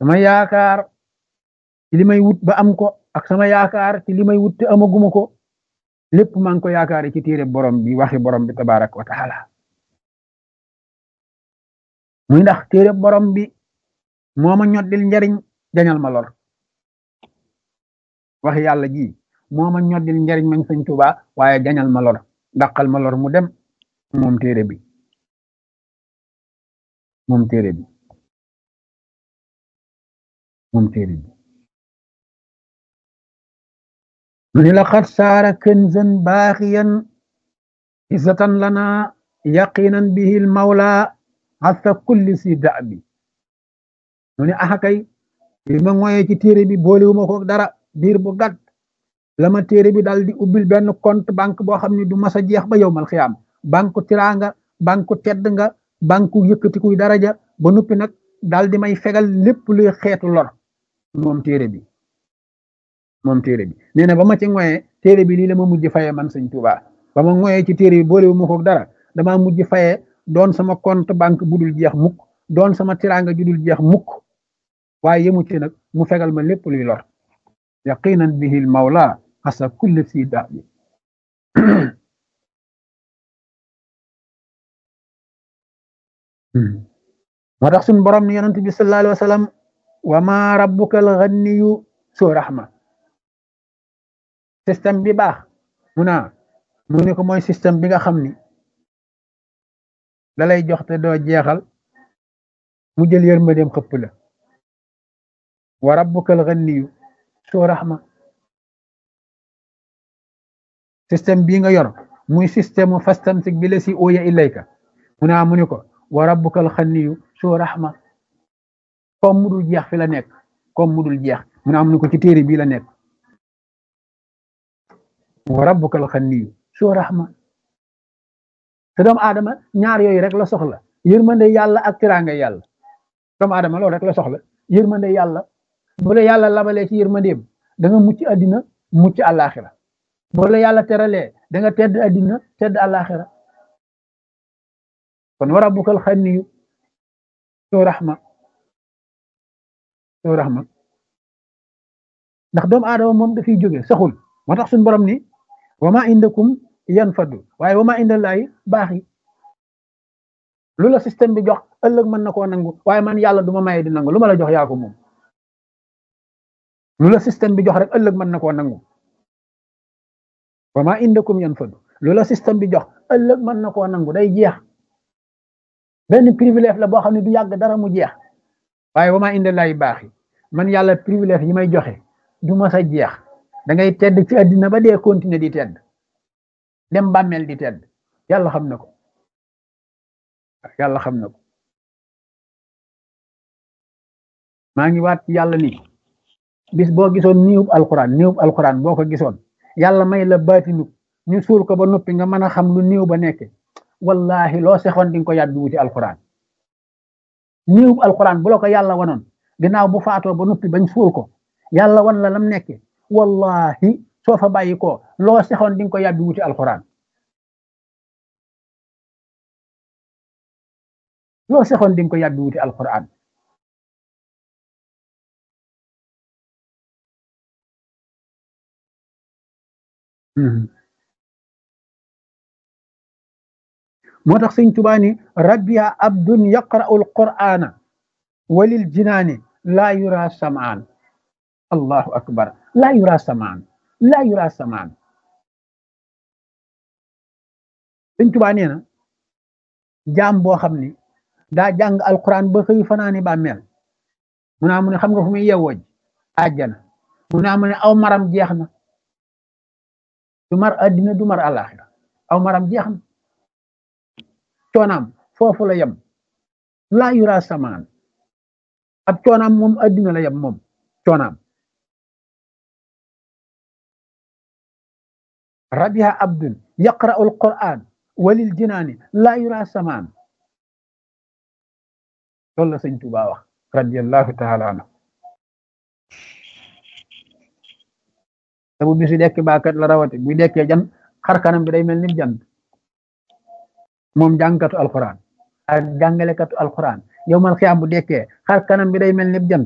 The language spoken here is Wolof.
sama yaakaar ci li may wut ba am ko ak sama yaakaar ci li may wut te amaguma ko lépp maa ngi ko yaakaar ci téere borom bi waxi borom bi tabarak wa taala muy ndax téere borom bi moo ma ñoddil njariñ jañal ma lor wax yàlla ji moo ma ñoddil njariñ mañ sëñ Tuubaa waaye jañal ma lor dàqal ma lor mu dem moom téere bi moom téere bi moom téere bi mu ni laqad saara kënzan baaxiyan izzatan lana yaqinan bihi l mawla hasa kulli si da'bi mu ni axakay li ma ngoyee ci téere bi boolewuma ko dara diir bu gàtt la ma téere bi daal di ubbil benn compte banque boo xam ne du mas a jeex ba yowmal xiyaam banque tiraanga banque tedd nga banque yëkkatikuy daraja ba noppi nag daal di may fegal lépp luy xeetu lor moom téere bi moom téere bi nee na ba ma ci ngoyee téere bi lii la ma mujj fayee man sëñ Tuubaa ba ma ngoyee ci téere bi boolewuma ko dara dama mujj fayee doon sama compte banque bu dul jeex mukk doon sama tiraanga ju dul jeex mukk waaye yemu ci nag mu fegal ma lépp luy lor yaqinan bihi l mawla xasa kulli si da bi moo tax suñ borom ni yonent bi sallallahu alayhi wa sallam wa ma rabbuka al ganiyu soo raxma système bi baax mu naa mu ni ko mooy système bi nga xam ni da lay jox te doo jeexal mu jël yërmandeem xëpp la wa rabbukal ganiyu soo raxma système bii nga yor muy système mu fastamsik bi la si ooya ilayka mu naa mu ni ko wa rabbukal ganiyu soo raxma comme mu dul jeex fi la nekk comme mu dul jeex mu naa mu ni ko ci téere bii la nekk wa rabbukal ganiyu soo raxma te doomu aadama ñaar yooyu rek la soxla yërmande yàlla ak tiraanga yàlla doomu aadama loolu rek la soxla yërmande yàlla bu la yàlla labalee ci yërmandeem da nga mucc àddina mucc àllaaxira bu la yàlla teralee da nga tedd àddina tedd àllaaxira kon wa rabbukal xaniyu soo raxma soo raxma ndax doomu aadama moom dafiy jóge saxul moo tax suñu borom ni wa ma indakum yan faddu waaye wa ma indallaahi baax yi lu la système bi jox ëllëg mën na koo nangu waaye man yàlla du ma maye di nangu lu ma la jox yaa ko moom lu la système bi jox rek ëllëg mën na koo nangu wa ma indakum yan faddu lu la système bi jox ëllëg mën na koo nangu day jeex benn privilège la boo xam ne du yàgg dara mu jeex waaye wa ma indallaahi baax yi man yàlla privilège yi may joxe du ma sa jeex da ngay tedd ci àddina ba dee continuer di tedd dem bàmmeel di tedd yàlla xam na ko yàlla xam na ko maa ngi waat ci yàlla ni bis boo gisoon niwub alquran niwub alquran boo ko gisoon yàlla may la baatinu ñu suul ko ba noppi nga mën a xam lu niw ba nekke wallahi loo sexoon di nga ko yàddu wuti alquran niwub alquran bu la ko yàlla wanoon ginnaaw bu faatoo ba noppi bañ suul ko yàlla wan la lam nekke wallahi soo fa bàyyi ko loo sexoon di nga ko yàbbi wuti alquran loo sexoon di nga ko yàbbi wuti alquran moo tax sëñ Tuubaa ni rabbiya abdun yaqra'u alqur'ana walil jinaani laa yura samaan allahu akbar laa yura samaan laa yura samaan sëñ Tuubaa nee na jaam boo xam ni daa jàng alquran ba xëy fanaani bàmmeel mu naa mu ne xam nga fu muy yewwooj àjjana mu naa mu ne aw maram jeex na du mar addina du mar àllaaxira aw maram jeex na coonaam foofu la yem laa yura samaan ab coonaam moom addina la yem moom coonaam rabiha abdun yaqra'u alquran walil jinaani laa yura samaan loolu la sëñ Tuubaa wax radiallahu taala anhu te bu bisu dekk baakat la rawati buy dekkee jan xar kanam bi day mel ni jant moom jàngkatu alquran ak jàngalekatu alquran yow mal xiyaam bu dekkee xar kanam bi day mel ni jant